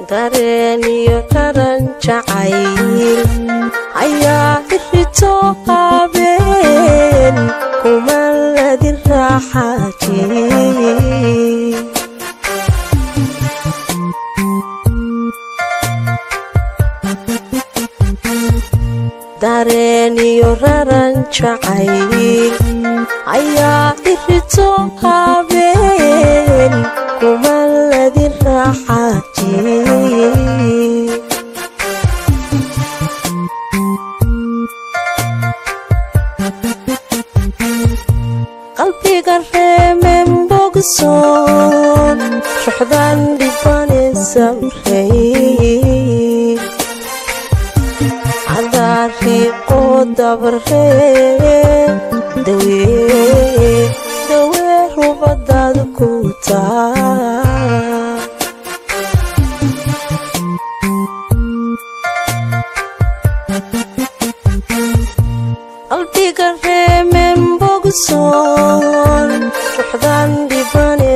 dareen iyo raran jacayl ayaa irito habeen kuma ladin raaxaajin dareen iyo raran jacayl ayaa irito habeen kuma ladin raaxaajin qalbiga reemen bogsoon ruxdan dhibane samray cadaariiqo dabaree dawee dawee rubadaad ku taa qalbiga reemen bogsoon ruxdan dhibane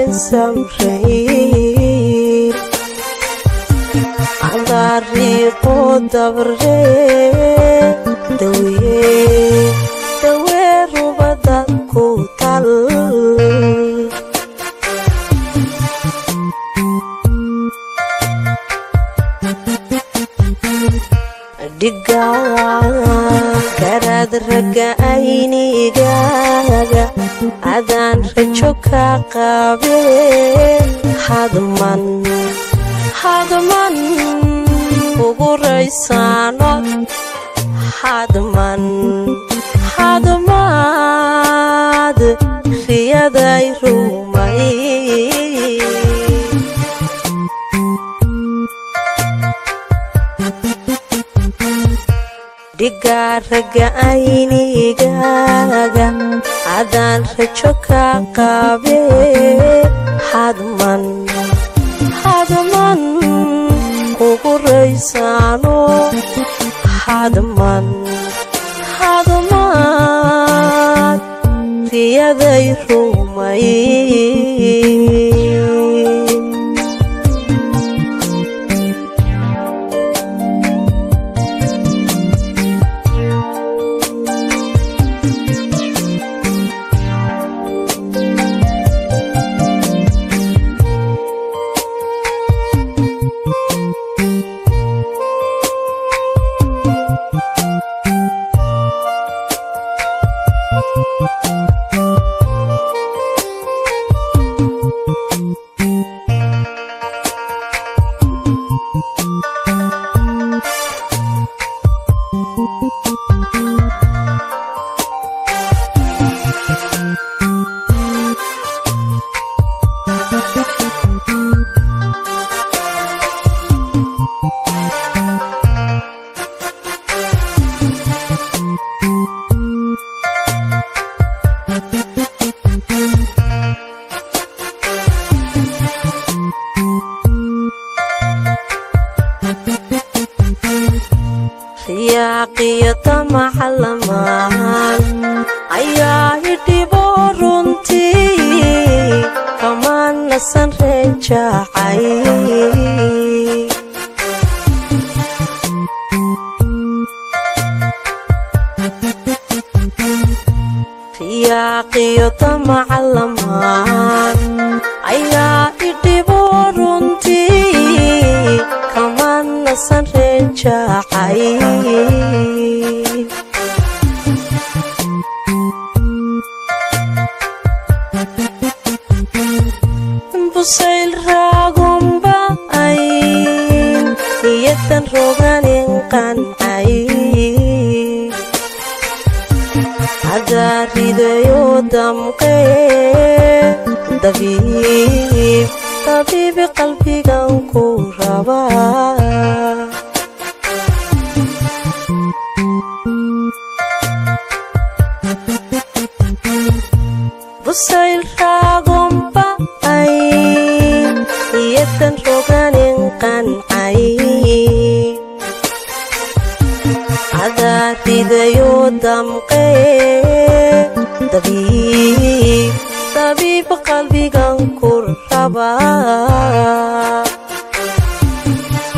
samray cadaariiqo dabaree dawee dawee rubadaad ku tal dhiga karaad ragga aynigaaga adaan rajo ka qabeen hadman hadman ugu raysaano hadman hadmaad riyaday rumay dhigaa ragga aynigaaga adaan rajo ka qabee hadman hadman ugu raysaano hadman hadmaad riyaday rumay riyaaqiyo tamaca lamaan ayaa idhibo runtii kama nasan reejacay riyaaqiyo tamaca lamaan ayaa idhibo runtii kama nasan reejacay busayl raagomba ay niyadan roganin qancay cadaaridayo damqee dabiib dabiibi qalbigan ku rabaa busayl raagomba ay niyadan roganin qancay cadaaridayo damqee dabiib dabiib qalbigan ku rabaa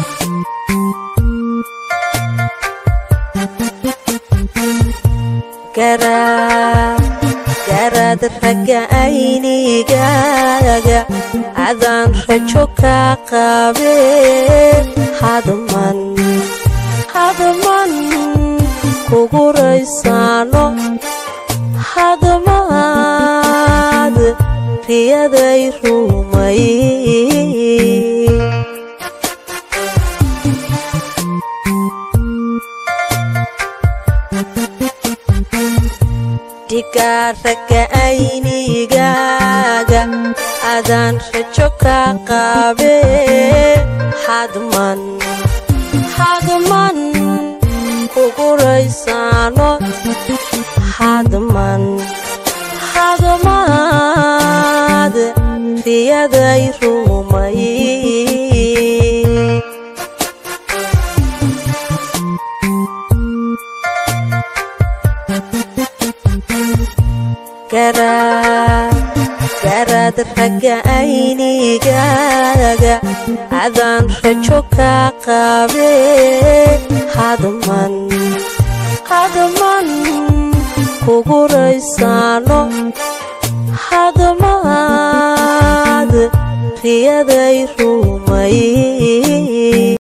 garaad ragga aynigaaga adaan rajo kaa qabe hadman hadman kugu raysaano hadmaad riyaday rumay dhigaa ragga aynigaaga adaan rajo kaa qabe hadman hadman kugu raysaano hadman hadmaad riyaday rumay garaad ragga aynigaaga adaan rajo kaa qabe hadman hadman kugu raysaano hadmaad riyaday rumay